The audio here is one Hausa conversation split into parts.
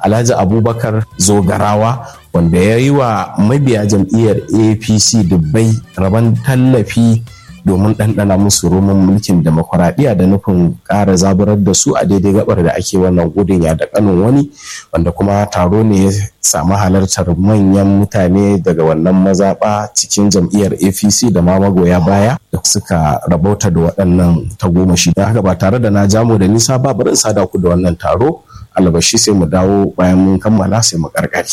alhaji abubakar zogarawa wanda ya yi wa mabiya jam'iyyar apc dubbai rabon tallafi domin ɗanɗana musu roman mulkin demokuraɗiyya da nufin ƙara zaburar da su a daidai gabar da ake wannan gudun ya da kanin wani wanda kuma taro ne ya samu halartar manyan mutane daga wannan mazaɓa cikin jam'iyyar apc da ma magoya baya da suka rabauta da waɗannan tagomashi don haka ba tare da na jamo da nisa ba bari in sada ku da wannan taro albashi sai mu dawo bayan mun kammala sai mu karkare.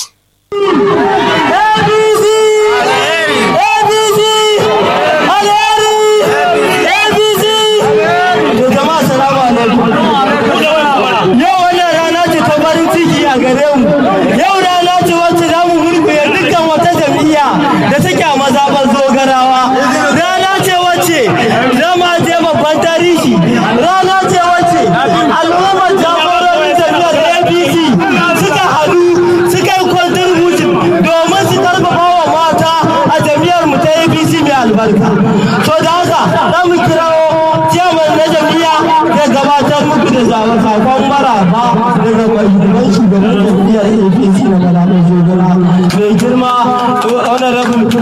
Yau wannan rana ce ta farin ciki a gare mu. Yau rana ce wacce za mu murkuye dukkan wata jam'iyya da take a mazaɓar zogarawa. Rana ce wacce zama ce babban tarihi. Rana ce wacce al'ummar jagororin jam'iyyar APC suka haɗu suka yi contribution domin su karfafa wa mata a jam'iyyar mu ta APC mai albarka. So da haka za mu kirawo ciyaman na jam'iyya ya gabatar muku da sakon maraba daga mahimman shugaban jam'iyyar apc na malamin zogara mai girma honorable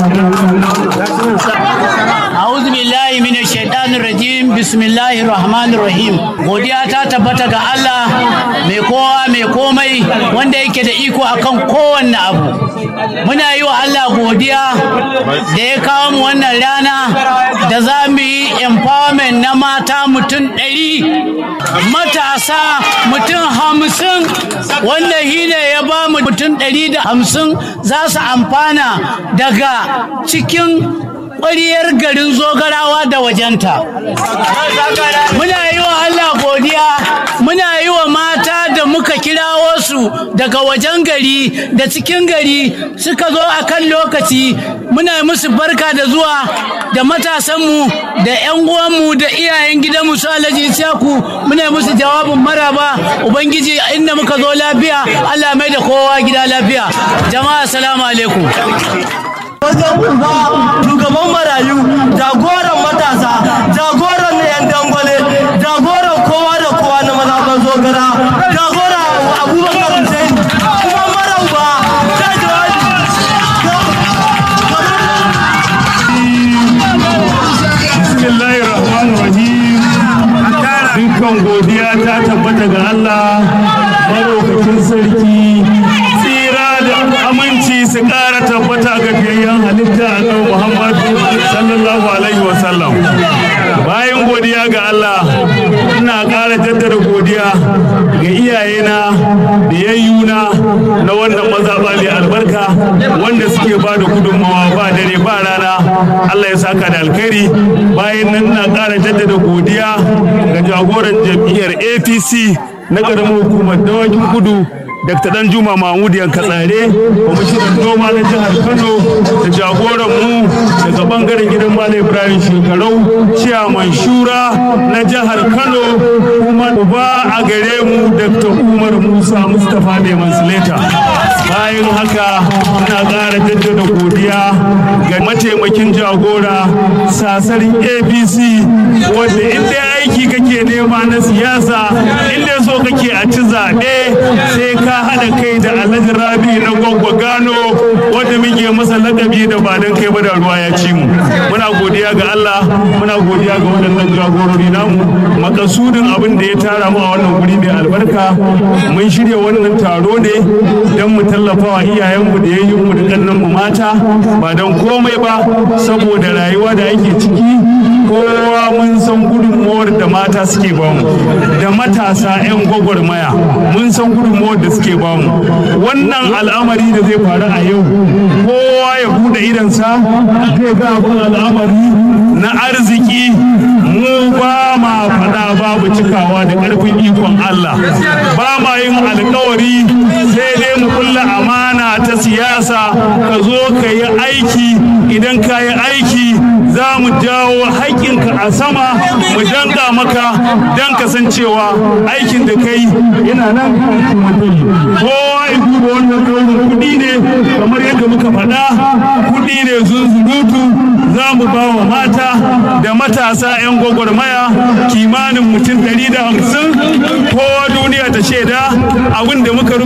A'udhu billahi minash shaitanir rajim bismillahir rahmanir rahim godiya ta tabbata ga Allah mai kowa mai komai wanda yake da iko akan kowanne abu muna yi wa Allah godiya da ya kawo mu wannan rana da za mu yi empowerment na mata mutum ɗari matasa mutum hamsin wanda shi ne ya ba mu mutum ɗari da hamsin za su amfana daga cikin ƙwariyar garin zogarawa da wajenta. Muna yi wa Allah godiya, muna yi wa mata da muka kirawo su daga wajen gari da cikin gari suka zo a kan lokaci muna musu barka da zuwa da matasanmu da 'yan uwanmu da iyayen gidanmu su alhaji Ishaku muna musu jawabin maraba Ubangiji inda muka zo lafiya Allah mai da kowa gida lafiya. Jama'a salamu alaikum. wajen uba shugaban marayu jagoran matasa jagoran na yan dangwale jagoran kowa da kowa na mazaɓar zogara jagoran abubakar hussein kuma mara uba ta jawabi bismillahir rahmanir rahim dukkan godiya ta tabbata ga Allah marokacin sarki tsira da aminci su ƙara tabbata ga fiyayyen halitta a Muhammadu sallallahu alaihi wasallam bayan godiya ga Allah ina ƙara jaddada godiya ga iyayena da yayyuna na wannan mazaɓa mai albarka wanda suke ba da gudunmawa ba dare ba rana Allah ya saka da alkhairi bayan nan ina ƙara jaddada godiya ga jagoran jam'iyyar APC na ƙaramin hukumar dawakin kudu Dr. Dan Juma Mahmud Yankatsare, kwamishinan noma na jihar Kano da jagoran mu daga bangaren gidan Malam Ibrahim Shekarau, ciyaman shura na jihar Kano kuma uba a gare mu Dr. Umar Musa Mustapha Neman Sileta. Bayan haka ina ƙara jaddada godiya ga mataimakin jagora sasarin APC wanda inda aiki kake nema na siyasa inda so kake a ci zaɓe sai ka haɗa kai da alhaji rabi na gwagwa gano wanda muke masa lakabi da ba don kai ba da ruwa ya ci mu muna godiya ga Allah muna godiya ga waɗannan jagorori namu makasudin abin da ya tara mu a wannan guri mai albarka mun shirya wannan taro ne don mu tallafa wa iyayenmu da yayyinmu da ƙannanmu mata ba don komai ba saboda rayuwa da ake ciki kowa mun san gudunmuwar da mata suke bamu da matasa 'yan gwagwarmaya mun san gudunmuwar da suke bamu wannan al'amari da zai faru a yau kowa ya bude idansa zai ga abin al'amari na arziki mu ba ma faɗa babu cikawa da ƙarfin ikon Allah ba ma yin alkawari sai dai mu kulla amana ta siyasa ka zo ka yi aiki idan ka yi aiki za mu jawo haƙƙinka a sama mu danka maka don kasancewa aikin da kai yana nan kowa ya duba wannan ɗaurin kuɗi ne kamar yadda muka faɗa kuɗi ne zunzurutu za mu ba wa mata da matasa 'yan gwagwarmaya kimanin mutum 150 kowa duniya ta shaida abin da muka